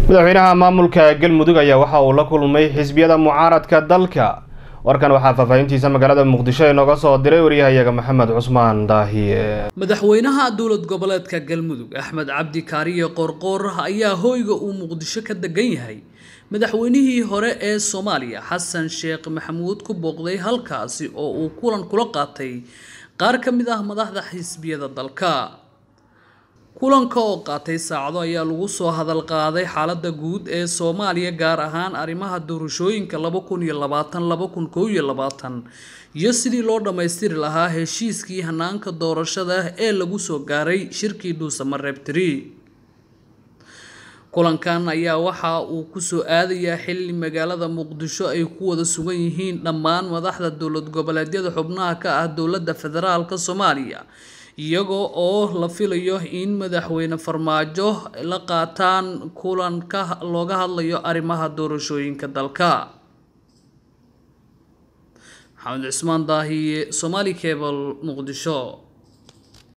madaxweynaha maamulka galmudug ayaa waxa uu la kulmay xisbiyada mucaaradka dalka warkan waxaa faahfaahintiisa magaalada muqdisho inooga soo diray waryahayaga maxamed cusmaan daahiye madaxweynaha dowlad goboleedka galmudug axmed cabdi kaariye qorqoor ayaa hoyga uu muqdisho ka degan yahay madaxweynihii hore ee soomaaliya xasan sheekh maxamuud ku booqday halkaasi oo uu kulan kula qaatay qaar ka mid ah madaxda xisbiyada dalka kulanka oo qaatay saacado ayaa lagu soo hadal qaaday xaaladda guud ee soomaaliya gaar ahaan arrimaha doorashooyinka laba kun iyo labaatan laba kun kow iyo labaatan iyo sidii loo dhammaystiri lahaa heshiiskii hanaanka doorashada ee lagu soo gaaray shirkii dhuusamareeb tiri kulankan ayaa waxa uu kusoo aadayaa xilli magaalada muqdisho ay ku wada sugan yihiin dhammaan madaxda dowlad goboleedyada xubnaha ka ah dowladda federaalka soomaaliya iyagoo oo la filayo in madaxweyne farmaajo la qaataan kulanka looga hadlayo arrimaha doorashooyinka dalka maxamed cusmaan daahiye somaali cable muqdisho